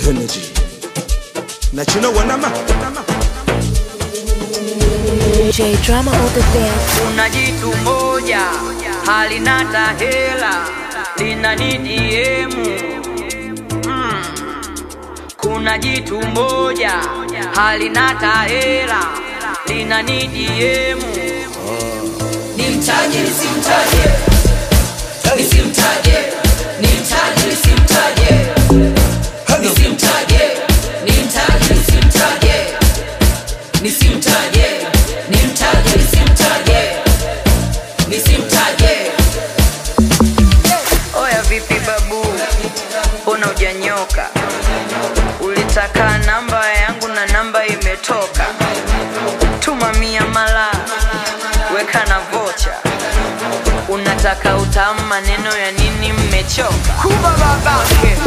energy na chino wanama J drama on the dance. kuna jitu moja halina tahela lina nidiemu mm. kuna jitu moja halina tahela lina nidiemu nimtaje nisimtaje nisimtaje nimtaje nisimtaje nisimtaje nimtaje nisimtaje nisimtaje nimtaje nisimtaje nisimtaje oya vipi babu mbona ujanyoka ulitaka namba yangu na namba imetoka tuma mia mala weka na vocha unataka utamu maneno ya nini mmechoka kuba babake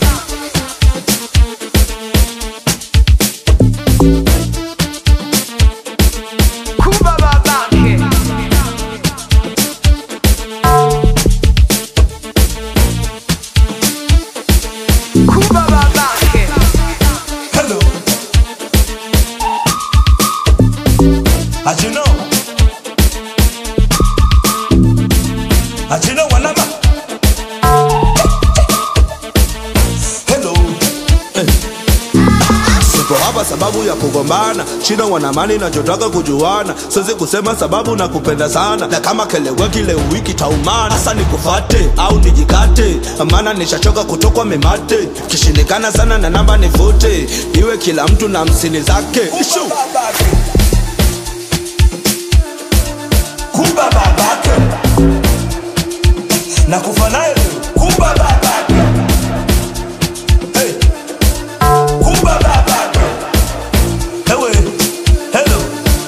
kuba babake kuba babake hello achino achino wanama hello eh. Sipo hapa sababu ya kugombana, shida wanamani nachotaka kujuana, siwezi kusema sababu na kupenda sana, na kama keleweki leo wiki taumana. Sasa nikufate au nijikate, maana nishachoka kutokwa memate, kishindikana sana na namba nifute, iwe kila mtu na msini zake. Ishu. Kumba babake na kufa naye kumba babake hey. kumba babake Ewe, hello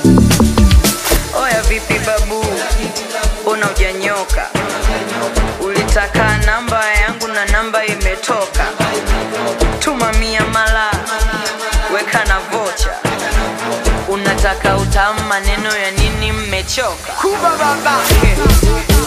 Oya vipi babu, mbona ujanyoka? Ulitaka namba yangu na namba imetoka. Tuma mia mala, weka na vocha. Unataka utamu maneno ya nini mmechoka? Kuba babake